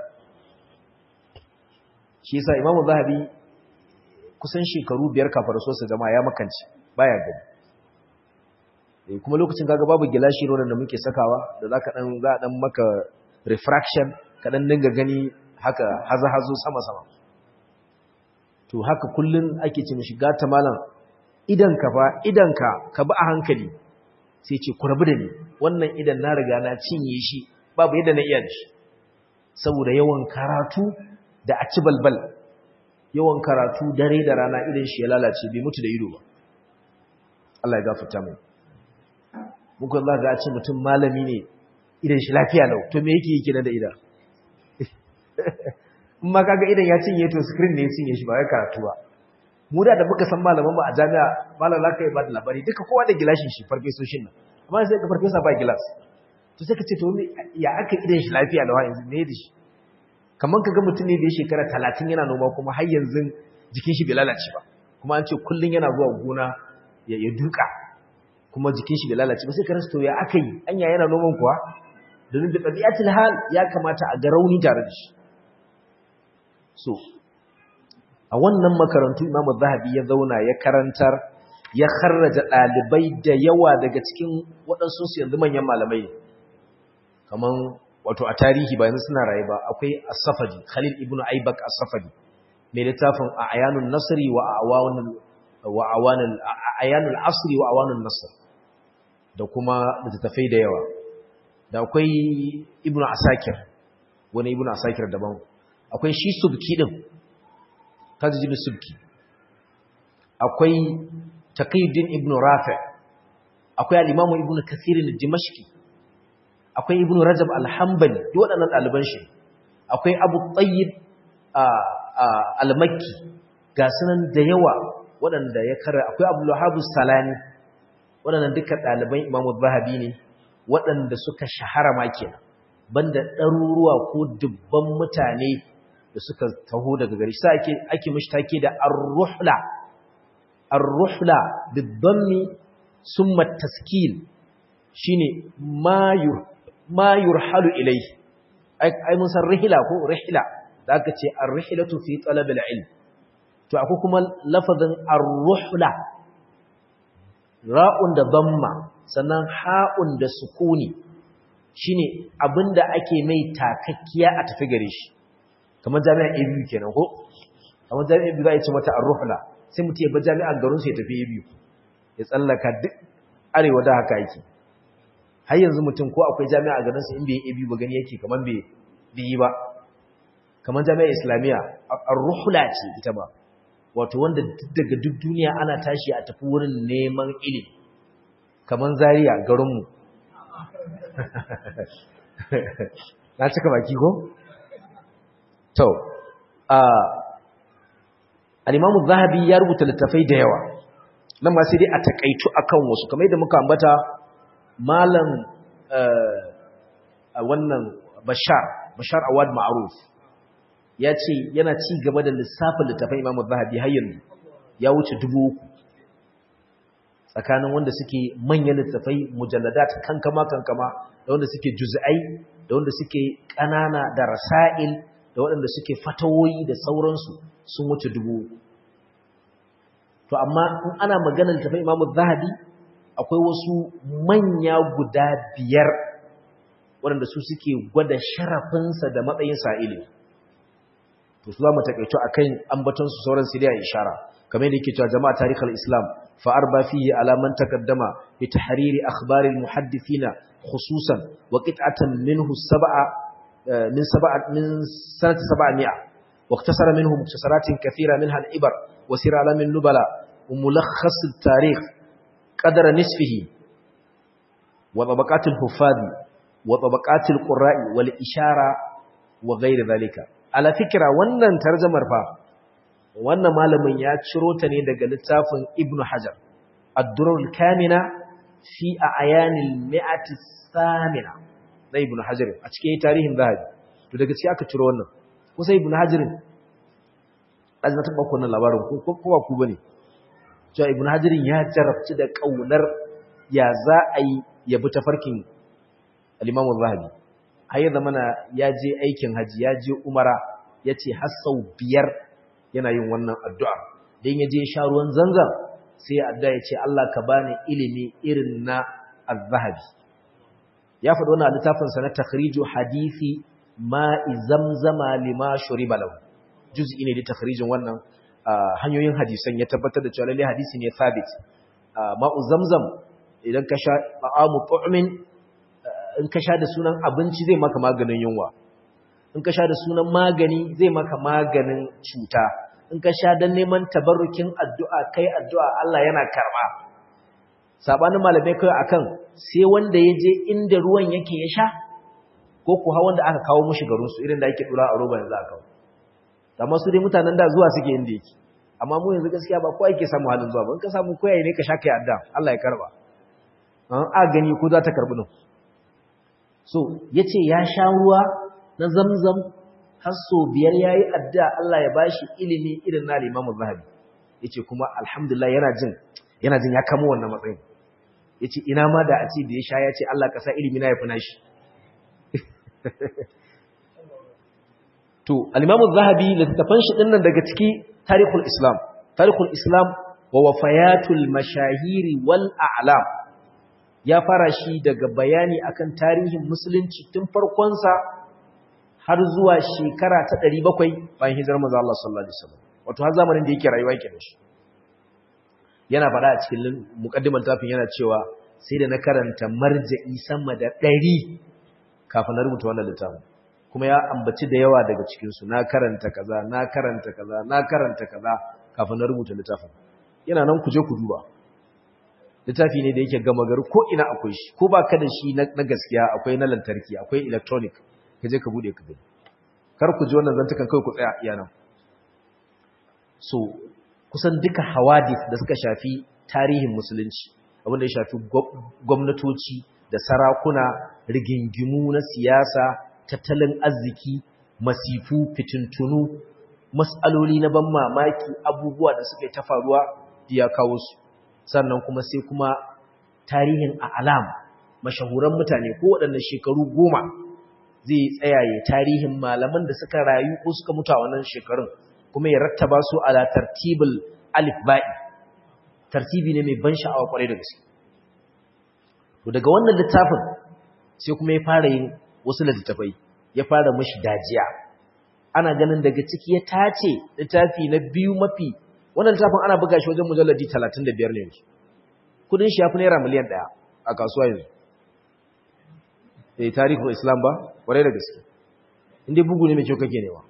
shi yasa imamu zahabi kusan shekaru biyar kafar sosa jama'a ya makanci baya gani eh kuma lokacin kaga babu gilashi ronan da muke sakawa da zaka dan za dan maka refraction ka dan dinga gani haka haza hazo sama sama to haka kullun ake ce mishi gata malam idan ka fa idan ka ka bi a hankali sai ce ku rabu da ni wannan idan na riga na cinye shi babu yadda na iya da shi saboda yawan karatu da a ci balbal yawan karatu dare da rana idan shi ya lalace bai mutu da ido ba Allah ya gafarta mai muku za ga ce mutum malami ne idan shi lafiya lau to me yake yake da ida in ma kaga idan ya cinye to screen ne ya cinye shi ba wai karatu ba mu da da muka san malaman mu a jami'a malam zaka yi ba da labari duka kowa da gilashin shi farfesoshin nan amma sai ka farfesa ba gilas to sai ka ce to ya aka idan shi lafiya lau yanzu me da shi kamar ka ga mutum ne da ya shekara talatin yana noma kuma har yanzu jikin shi bai lalace ba kuma an ce kullum yana zuwa gona ya duka kuma jikin shi bai lalace ba sai ka rasa to ya aka yi anya yana noman kuwa domin da ɗabi'atul hal ya kamata a ga rauni tare da shi so a wannan makarantu Imam Zahabi ya zauna ya karantar ya kharraja ɗalibai da yawa daga cikin waɗansu su yanzu manyan malamai kaman wato a tarihi ba yanzu suna raye ba akwai as-safadi khalil ibn aibak as-safadi mai littafin ayanun nasri wa awanul wa awanul ayanul asri wa awanul nasr da kuma littafai da yawa da akwai ibn asakir wani ibn asakir daban akwai shi subki din tajjib subki akwai taqiyuddin ibn rafi akwai al-imam ibn kathir al-dimashqi akwai ibn rajab al-hanbali duk waɗannan ɗaliban shi akwai abu tayyib al-makki ga sunan da yawa waɗanda ya kara akwai abdullahabus salani waɗannan duka ɗaliban imamu zahabi ne waɗanda suka shahara ma kenan banda ɗaruruwa ko dubban mutane da suka taho daga gari sai ake ake mushtake da ar-ruhla ar-ruhla bid-dammi summa taskil shine mayur mayur halu ilayhi ai mun san rihla ko rihla da aka ce ar-rihlatu fi talab al-ilm to akwai kuma lafazin ar-ruhla ra'un da damma sannan ha'un da sukuni shine abinda ake mai takakkiya a tafi gare shi kamar jami'an ABU kenan ko kamar jami'an ABU za a ce mata ar-ruhla sai mutum ya bar jami'an garin su ya tafi ABU ya tsallaka duk arewa da haka yake har yanzu mutum ko akwai jami'a a garin sa in bai yi ABU ba gani yake kamar bai yi ba kamar jami'ar islamiyya ar-ruhla ce ita ba wato wanda daga duk duniya ana tashi a tafi wurin neman ilimi kamar Zaria garinmu na cika baki ko to al-Imam zahabi ya rubuta littafai da yawa nan ma sai dai a takaitu akan wasu kamar yadda muka ambata malam wannan Bashar Bashar Awad Ma'ruf ya ce yana ci gaba da lissafin littafin Imam Zahabi har yanzu ya wuce dubu uku tsakanin wanda suke manyan littafai mujalladat kankama kankama da wanda suke juz'ai da wanda suke ƙanana da rasail da waɗanda suke fatawoyi da sauransu sun wuce dubu uku to amma in ana maganar littafin Imam Zahabi akwai wasu manya guda biyar waɗanda su suke gwada sharafinsa da matsayin sa'ili to su za mu takaito a kan ambatonsu sauran su da ishara kamar yadda yake cewa jama'a tarihul islam fa arba fihi ala man taqaddama bi tahriri akhbar al muhaddithina khususan wa qit'atan minhu sab'a min sab'a min sanati 700 wa iktasara minhu muktasaratin kathira minha al ibar wa sir alam al nubala wa mulakhas al tarikh qadara nisfihi wa tabaqat al huffaz wa tabaqat al qurra'i wal ishara wa ghayr dhalika ala fikira wannan tarjamar fa wannan malamin ya ciro ta ne daga littafin Ibn Hajar Ad-Durrul Kamina fi Ayanil Mi'ati Samina na Ibn Hajar a cikin tarihin Zahabi to daga cikin aka ciro wannan kusa Ibn Hajar azna ta bakon labarin ko ko ba ku bane cewa Ibn Hajar ya jarabci da kaunar ya za a yi ya bi tafarkin al-Imam Zahabi har ya zamana ya je aikin haji ya je umara ya ce har sau biyar yana yin wannan addu'a don ya je sha ruwan zanzan sai ya addu'a ya ce Allah ka bani ilimi irin na al-zahabi ya faɗo na littafinsa na takhriju hadisi ma'i zamzama lima shuriba lahu juz'i ne da takhrijin wannan hanyoyin hadisan ya tabbatar da cewa lalle hadisi ne sabit ma'u zamzam idan ka sha ma'amu tu'min in ka sha da sunan abinci zai maka maganin yunwa in ka sha da sunan magani zai maka maganin cuta in ka sha don neman tabarrukin addu'a kai addu'a Allah yana karɓa sabanin malamai kai akan sai wanda ya je inda ruwan yake ya sha ko kuwa wanda aka kawo mushi garinsu irin da ake dura a roba yanzu aka kawo amma su dai mutanen da zuwa suke inda yake amma mu yanzu gaskiya ba kowa yake samu halin zuwa ba in ka samu koyaye ne ka sha kai addu'a Allah ya karɓa an a gani ko za ta karɓi nan so ya ce ya sha ruwa na zamzam har so biyar ya yi adda Allah ya ba shi ilimi irin na limamun zahabi ya ce kuma alhamdulillah yana jin yana jin ya kamo wannan matsayin ya ce ina ma da a ce da ya sha ya ce Allah ka sa ilimi na ya fi nashi to alimamun zahabi littattafan shi ɗin nan daga ciki tarihul islam tarihul islam wa wafayatul mashahiri wal a'lam ya fara shi daga bayani akan tarihin musulunci tun farkonsa har zuwa shekara ta 700 bayan hijirar manzo Allah sallallahu alaihi wasallam wato har zamanin da yake rayuwa yake shi yana faɗa a cikin muqaddimar tafin yana cewa sai da na karanta marja'i sama da 100 kafin na rubuta wannan littafin kuma ya ambaci da yawa daga cikin su na karanta kaza na karanta kaza na karanta kaza kafin na rubuta littafin yana nan ku je ku duba littafi ne da yake gama gari ko ina akwai shi ko ba ka da shi na gaskiya akwai na lantarki akwai electronic ka je ka bude ka gani kar ku ji wannan zantukan kai ku tsaya iya nan so kusan duka hawadith da suka shafi tarihin musulunci abinda ya shafi gwamnatoci da sarakuna rigingimu na siyasa tattalin arziki masifu fitintunu mas'aloli na ban mamaki abubuwa da suka yi ta faruwa ya kawo su sannan kuma sai kuma tarihin a alam mashahuran mutane ko waɗannan shekaru goma zai tsayaye tarihin malaman da suka rayu ko suka mutu a wannan shekarun kuma ya rattaba su ala tartibul alif ba'i tartibi ne mai ban sha'awa kwarai da gaske to daga wannan littafin sai kuma ya fara yin wasu littattafai ya fara mashi dajiya ana ganin daga ciki ya tace littafi na biyu mafi wannan littafin ana buga shi wajen mujalladi 35 ne yanzu kudin shi ya fi naira miliyan ɗaya a kasuwa yanzu eh tarihin islam ba kwarai da gaske inda bugu ne mai kyau kake newa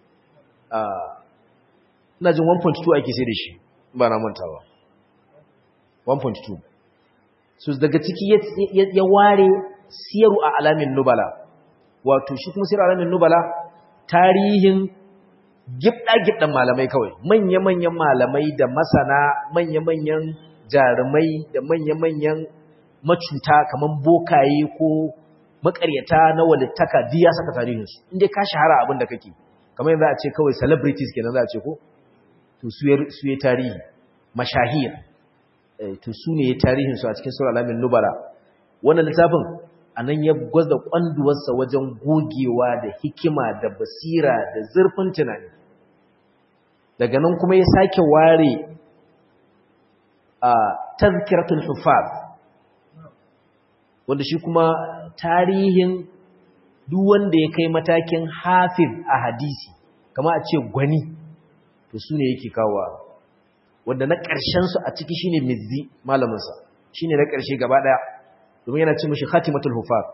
ina jin 1.2 ake sai da shi ba na mantawa 1.2 so daga ciki ya ware siyaru a alamin nubala wato shi kuma siyaru alamin nubala tarihin gibda-gibdan malamai kawai manya-manyan malamai da masana manya-manyan jarumai da manya-manyan macuta kamar bokaye ko makaryata na walittaka duk ya saka tarihinsu inda ka shahara abin da kake kamar yanzu a ce kawai celebrities kenan za a ce ko to su yi tarihi mashahir to su ne ya tarihinsu a cikin sura alamin nubala wannan littafin a nan ya gwaza kwanduwarsa wajen gogewa da hikima da basira da zurfin tunani daga nan kuma ya sake ware a tazkiratul hufaz wanda shi kuma tarihin duk wanda ya kai matakin hafiz a hadisi kama a ce gwani to su ne yake kawo wanda na ƙarshensu a ciki shine mizzi malaminsa shine na ƙarshe gaba ɗaya domin yana ce mashi khatimatul hufaz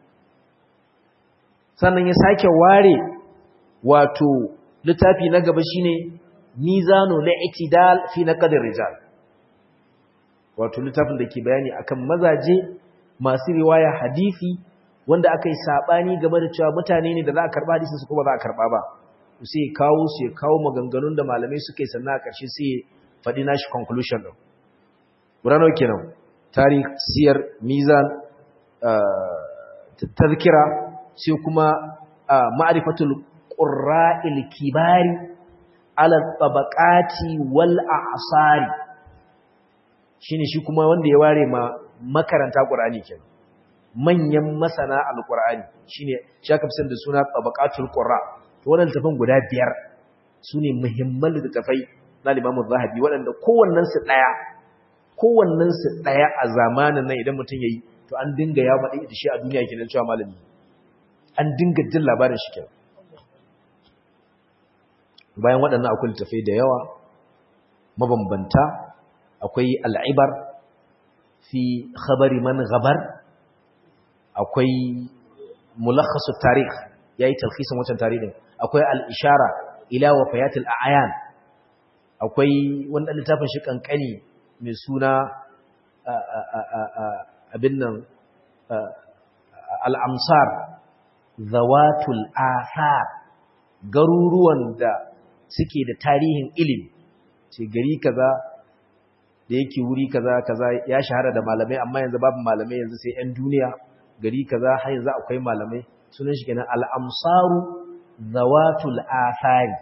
sannan ya sake ware wato littafi na gaba shine mizanu li'tidal fi naqd rijal wato littafin da ke bayani akan mazaje masu riwaya hadisi wanda aka yi sabani game da cewa mutane ne da za a karba hadisin su kuma za a karba ba sai kawo su ya kawo maganganun da malamai suka yi sannan a ƙarshe sai faɗi nashi conclusion ɗin burano kenan tarih siyar mizan tazkira sai kuma ma'rifatul qurra'il kibari ala tabaqati wal a'sari shine shi kuma wanda ya ware ma makaranta qur'ani kenan manyan masana alqur'ani shine shaka fisan da suna tabaqatul qurra to wannan tafin guda biyar sune muhimman littafai na Imam Zahabi waɗanda kowannen su daya kowannen su daya a zamanin nan idan mutum yayi to an dinga ya faɗi da shi a duniya kenan cewa malami an dinga jin labarin shi kenan bayan waɗannan akwai littafai da yawa mabambanta akwai al'ibar fi khabari man gabar akwai mulakhasu tarikh yayi talhisin wancan tarihin akwai al-ishara ila wafayatil a'yan akwai wanda littafin shi kankani mai suna abin nan al-amsar zawatul athar garuruwan da suke da tarihin ilimi ce gari kaza da yake wuri kaza kaza ya shahara da malamai amma yanzu babu malamai yanzu sai 'yan duniya gari kaza har yanzu akwai malamai sunan shi kenan al-amsaru zawatul athari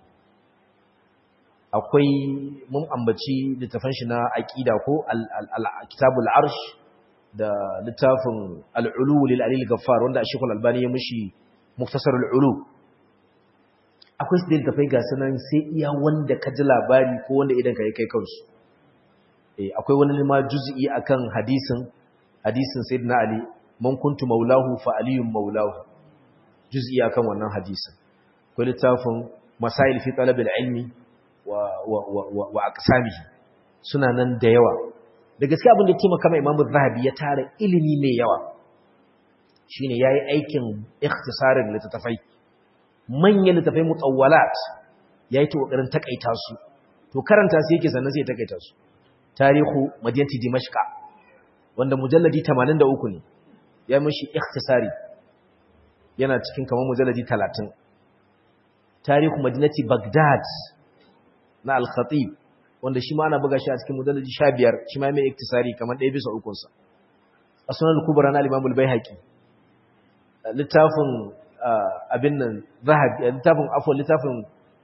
akwai mun ambaci littafin shi na aqida ko al-kitabul arsh da littafin al-ulu lil alil ghaffar wanda Sheikh al-Albani ya mishi muktasar al-ulu akwai su da littafai ga sanan sai iya wanda ka ji labari ko wanda idan ka yi kai kansu akwai wani ma juz'i akan hadisin hadisin sayyidina ali man kuntu maulahu fa aliyun maulahu juz'i akan wannan hadisin akwai littafin masail fi talab ilmi wa wa wa wa aqsamihi suna nan da yawa da gaskiya abin da ya taimaka mai imamu zahabi ya tara ilimi mai yawa shine yayi aikin ikhtisarin littattafai manyan littattafai mutawwalat yayi ta kokarin takaita su to karanta su yake sannan sai ya takaita su tarihu madinati dimashqa wanda mujalladi 83 ne ya mishi ikhtisari yana cikin kamar mujalladi 30 tarihu madinati bagdad na al-khatib wanda shi ma ana buga shi a cikin mujallaji 15 shi ma mai iktisari kamar ɗaya bisa ukun sa asnal kubra na al-imam al-baihaqi littafin abin nan zahabi littafin afwan littafin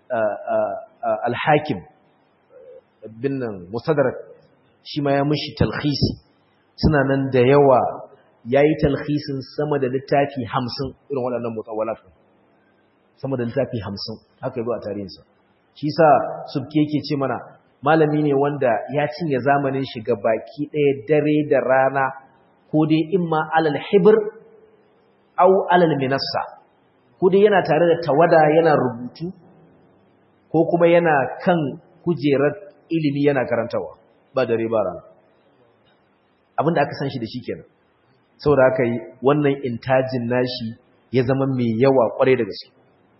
al-hakim bin nan musaddarak shi ma ya mushi talkhisi suna nan da yawa yayi talkhisin sama da littafi 50 irin waɗannan mutawalat sama da littafi 50 haka yazo a tarihinsa shi sa subke yake ce mana malami ne wanda ya cinye zamanin shi ga baki ɗaya dare da rana ko dai imma alal hibr au alal minassa ko dai yana tare da tawada yana rubutu ko kuma yana kan kujerar ilimi yana karantawa ba dare ba rana abinda aka san shi da shi kenan saboda haka yi wannan intajin nashi ya zama mai yawa kwarai da gaske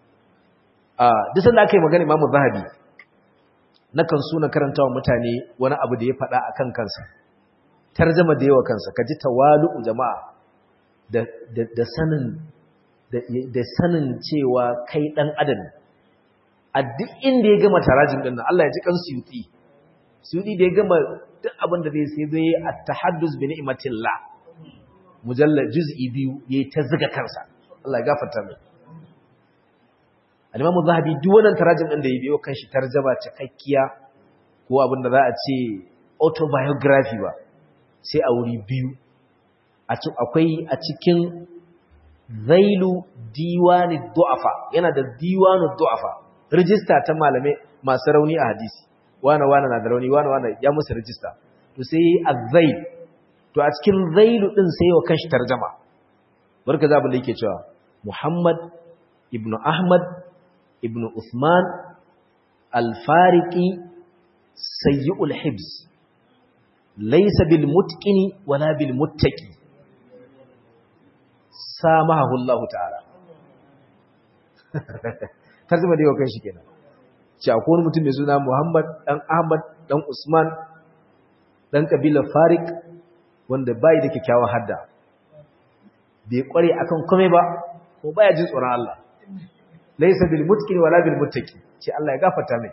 a duk sanda aka yi magana imamu zahabi na kan so na karanta wa mutane wani abu da ya faɗa a kan kansa tarjama da yawa kansa ka ji tawalu'u jama'a da sanin da sanin cewa kai ɗan adam a duk inda ya gama tarajin ɗin Allah ya ji kan suyuti suyuti da ya gama duk abin da zai sai zai yi a tahaddus bi ni'matillah mujallal juz'i biyu yayi ta zuga kansa Allah ya gafarta mai al-Imam Zahabi duk wannan tarajim din da ya biyo kanshi tarjaba cikakkiya ko abin da za a ce autobiography ba sai a wuri biyu akwai a cikin Zailu Diwani Du'afa yana da Diwani Du'afa register ta malamai masu rauni a hadisi wane wane na da rauni wane wane ya musu register to sai yi azzail to a cikin zailu din sai wa kanshi tarjama barka za abin da yake cewa Muhammad ibn Ahmad ibn Uthman al-Fariqi sayyi'ul hibs laysa bil mutqini wala bil muttaqi samahu Allah ta'ala tarjuma da yau kanshi kenan ce akwai wani mutum mai suna Muhammad dan Ahmad dan Usman dan kabilar Farik wanda bai da kyakkyawan hadda bai kware akan kome ba ko baya jin tsoron Allah laysa bil mutqin wala bil muttaqi ce Allah ya gafarta mai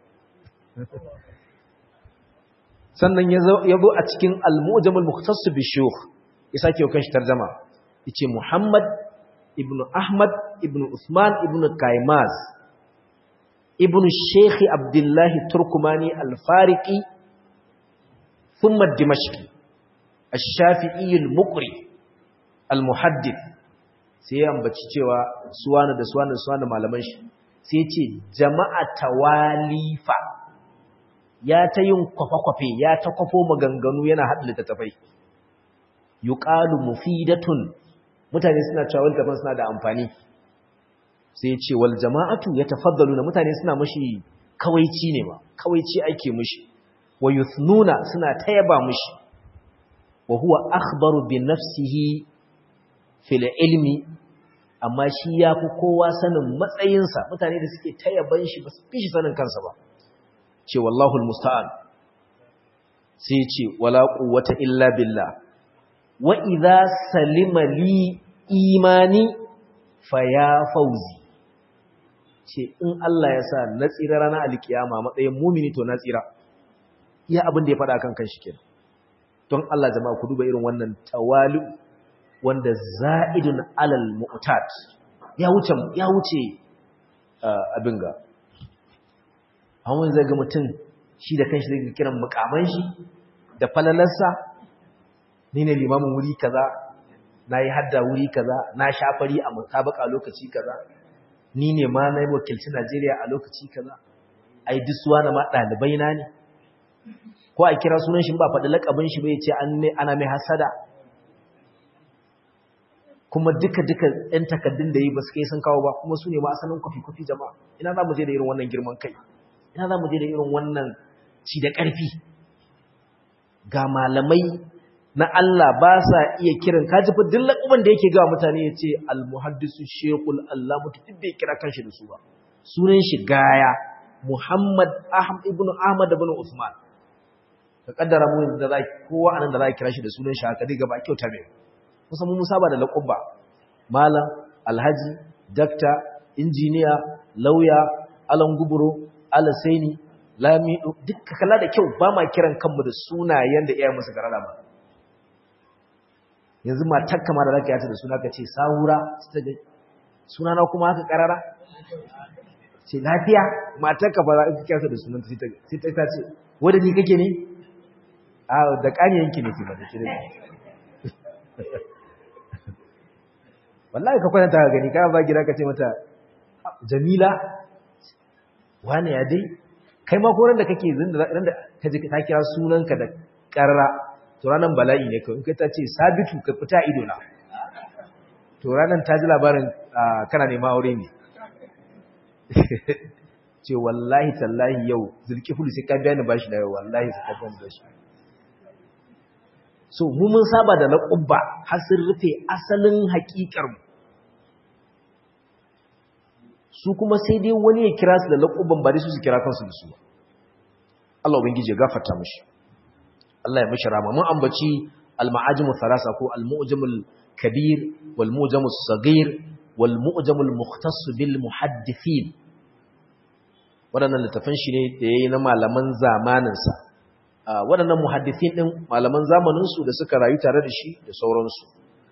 sannan yazo yazo a cikin al-mu'jam al-mukhtass bi shuyukh ya sake kan shi tarjuma yace Muhammad ibn Ahmad ibn Usman ibn Kaimaz ibn Sheikh Abdullah Turkumani al-Fariqi thumma Dimashqi الشافعي المقري المحدث sai ya ambaci cewa suwana da suwana da suwana malaman shi sai ya ce jama'a tawalifa ya ta yin kwafe-kwafe ya ta kwafo maganganu yana haɗa littattafai yuqalu mufidatun mutane suna cewa littattafan suna da amfani sai ya ce wal jama'atu yatafaddalu na mutane suna mashi kawaici ne ma kawaici ake mushi wa yuthnuna suna tayaba mushi wa huwa akhbaru bi nafsihi fil ilmi amma shi yafi kowa sanin matsayinsa mutane da suke tayaban shi ba su fi shi sanin kansa ba ce wallahu almusta'an sai ce wala quwwata illa billah wa idza salima li imani faya fauzi ce in Allah ya sa na tsira ranar alkiyama matsayin mumini to na tsira iya abin da ya faɗa kan kanshi kenan don Allah jama'a ku duba irin wannan tawali wanda za'idun alal mu'tad ya wuce ya wuce abin ga an zai ga mutum shi da kanshi zai kiran mukaman shi da falalarsa ni ne limamin wuri kaza na yi hadda wuri kaza na shafari a mutabaka lokaci kaza ni ne ma na yi wakilci Najeriya a lokaci kaza ai duk na ma ɗalibai na ne ko a kira sunan shi ba faɗi laƙabin shi bai ce ana mai hasada kuma duka-duka ‘yan takaddun da yi ba su kai sun kawo ba kuma su ne ma asalin kwafi-kwafi jama'a ina za mu je da irin wannan girman kai ina za mu je da irin wannan ci da ƙarfi ga malamai na Allah ba sa iya kiran kaji fa duk laƙaban da yake ga mutane ya ce al-muhaddisu shekul Allah mutu duk bai kira kanshi da su ba sunan shi gaya Muhammad ibn Ahmad ibn Usman ka kaddara mu da za kowa anan da za kira shi da sunan shi haka diga ba kyauta mai kusan mun saba da laqaba malam alhaji dakta injiniya lauya alan guburo alasaini lamido duk kala da kyau ba ma kiran kanmu da sunayen da iyayen musu garala ba yanzu matar kama da zaka yata da suna ka ce sahura suna na kuma haka karara ce lafiya matar ka ba za ka kyasa da sunan sai ta ta ce wanda ni kake ne a da kaniyanki ne ce ba da kire wallahi ka kwanta ka gani ka ba gida ka ce mata jamila wane ya dai kai ma koran da kake zinda ran da ka ji ta kira sunanka da karra to ranan bala'i ne kai in kai ta ce sabitu ka fita ido na to ranan ta ji labarin kana nema aure ne ce wallahi tallahi yau zulkifulu sai ka biya ni bashi da yau wallahi sai ka biya ni bashi so mu mun saba da laƙubba har sun rufe asalin haƙiƙar mu su kuma sai dai wani ya kira su da laƙubban ba dai su su kira kansu da su ba Allah ubangiji ya gafarta mishi Allah ya mishi rama mun ambaci al-ma'ajimu thalasa ko al-mu'jamul kabir wal mu'jamus saghir wal mu'jamul mukhtass bil muhaddithin waɗannan littafan shi ne da yayi na malaman zamaninsa waɗannan muhaddithin ɗin malaman zamaninsu da suka rayu tare da shi da sauransu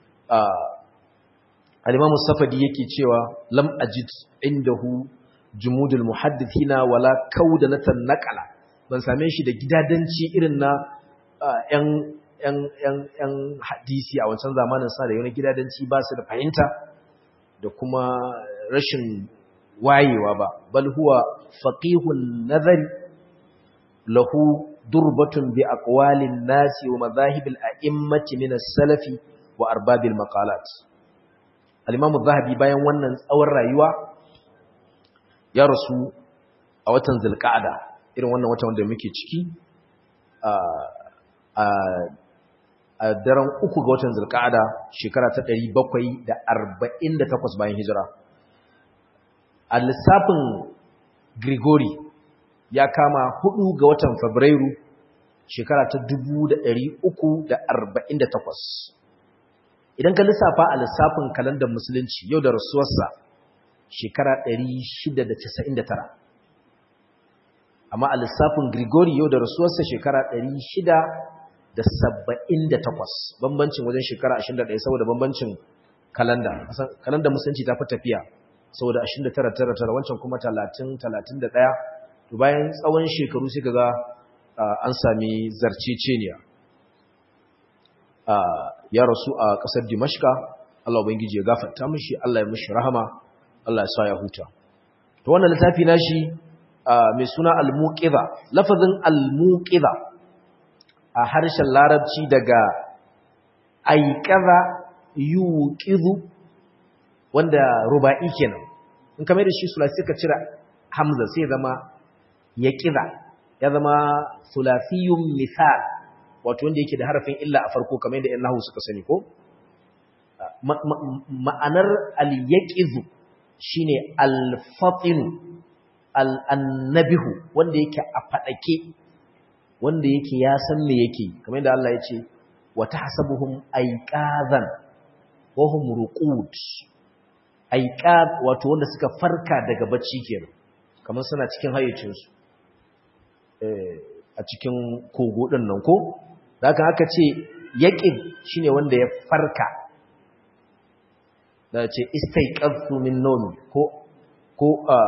al-imamu safadi yake cewa lam ajid indahu jumudul muhaddithina wala kaudanatan naqala ban same shi da gidadanci irin na yan yan yan yan hadisi a wancan zamanin sa da yana gidadanci ba su da fahimta da kuma rashin wayewa ba bal huwa faqihun nazari lahu durbatun bi aqwalin nasi wa madhahibil a'immati min as-salafi wa arbabil maqalat al-imam az-zahabi bayan wannan tsawon rayuwa ya rasu a watan zulqa'ada irin wannan watan wanda muke ciki a a a daren uku ga watan zulqa'ada shekara ta 748 bayan hijira a lissafin Grigori ya kama hudu ga watan Fabrairu shekara ta 348 idan ka lissafa a lissafin kalandar musulunci yau da rasuwarsa shekara 699 amma a lissafin Grigori yau da rasuwarsa shekara 678 bambancin wajen shekara 21 saboda bambancin kalanda kalandar musulunci ta fi tafiya saboda 29 wancan kuma 30 31 to bayan tsawon shekaru sai kaga an sami zarceceniya ya rasu a kasar Dimashka Allah ubangiji ya gafarta mishi Allah ya mishi rahama Allah ya sa ya huta to wannan littafi nashi mai suna al-muqiza lafazin al-muqiza a harshen larabci daga aiqaza yuqizu wanda ruba'i kenan in kamar da shi sulasi ka cira hamza sai zama ya ƙiza ya zama sulafiyun misal wato wanda yake da harafin illa a farko kamar yadda ‘yan nahu suka sani ko? ma'anar al-yaƙizu shi ne al-fatinu al-annabihu wanda yake a faɗake wanda yake ya san me yake kamar yadda Allah ya ce wata hasabuhum aiƙazan wahum ruqud aiƙaz wato wanda suka farka daga bacci kenan kamar suna cikin hayyacinsu a cikin kogo ɗin nan ko da aka aka ce yaƙin shi ne wanda ya farka da ce istaiƙazu min nomi ko ko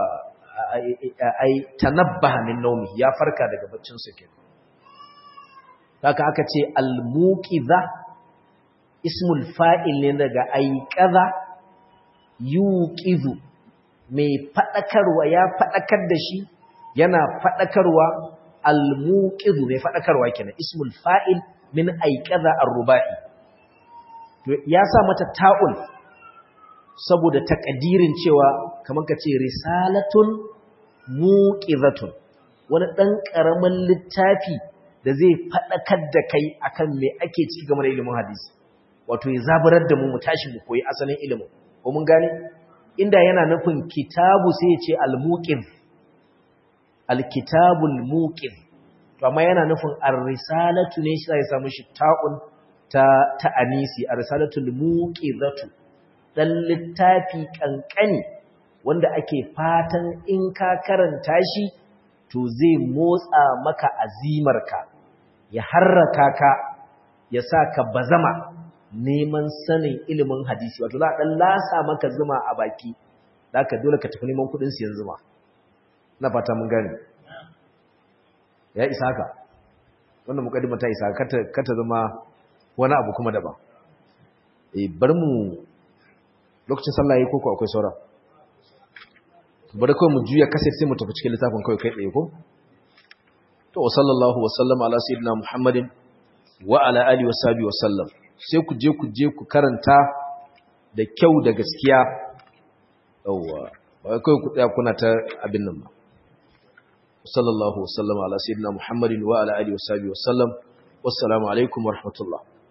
ai tanabbaha min nomi ya farka daga baccinsa ke da aka aka ce almuqiza ismul fa'il ne daga aiqaza yuqizu mai faɗakarwa ya faɗakar da shi yana faɗakarwa al-muqizu mai faɗakarwa kenan ismul fa'il min aiqaza ar-ruba'i to ya sa mata ta'ul saboda takadirin cewa kamar kace risalatun muqizatun wani dan karaman littafi da zai faɗakar da kai akan me ake ciki game da ilimin hadisi wato ya zaburar da mu mu tashi mu koyi asalin ilimin ko mun gane inda yana nufin kitabu sai ya ce al-muqiz al-kitabul muqiz to amma yana nufin ar-risalatu ne shi sai samu shi ta'un ta ta anisi ar-risalatul muqizatu dan littafi kankani wanda ake fatan in ka karanta shi to zai motsa maka azimarka ya harraka ka ya sa ka bazama neman sanin ilimin hadisi wato za a ɗan lasa maka zuma a baki da ka dole ka tafi neman kuɗin siyan zuma na fata mun gani ya isa haka wannan mukaddima ta isa kata zama wani abu kuma daban eh bar mu lokacin sallah yayi koko akwai saura bari kawai mu juya kaset sai mu tafi cikin littafin kawai kai tsaye ko to sallallahu wa sallama ala sayyidina muhammadin wa ala alihi wa sahbihi wa sallam sai ku je ku je ku karanta da kyau da gaskiya yawa ba kai ku tsaya kuna ta abin nan ba sallallahu wa sallama ala sayyidina muhammadin wa ala alihi wa sahbihi wa sallam wassalamu alaikum wa rahmatullah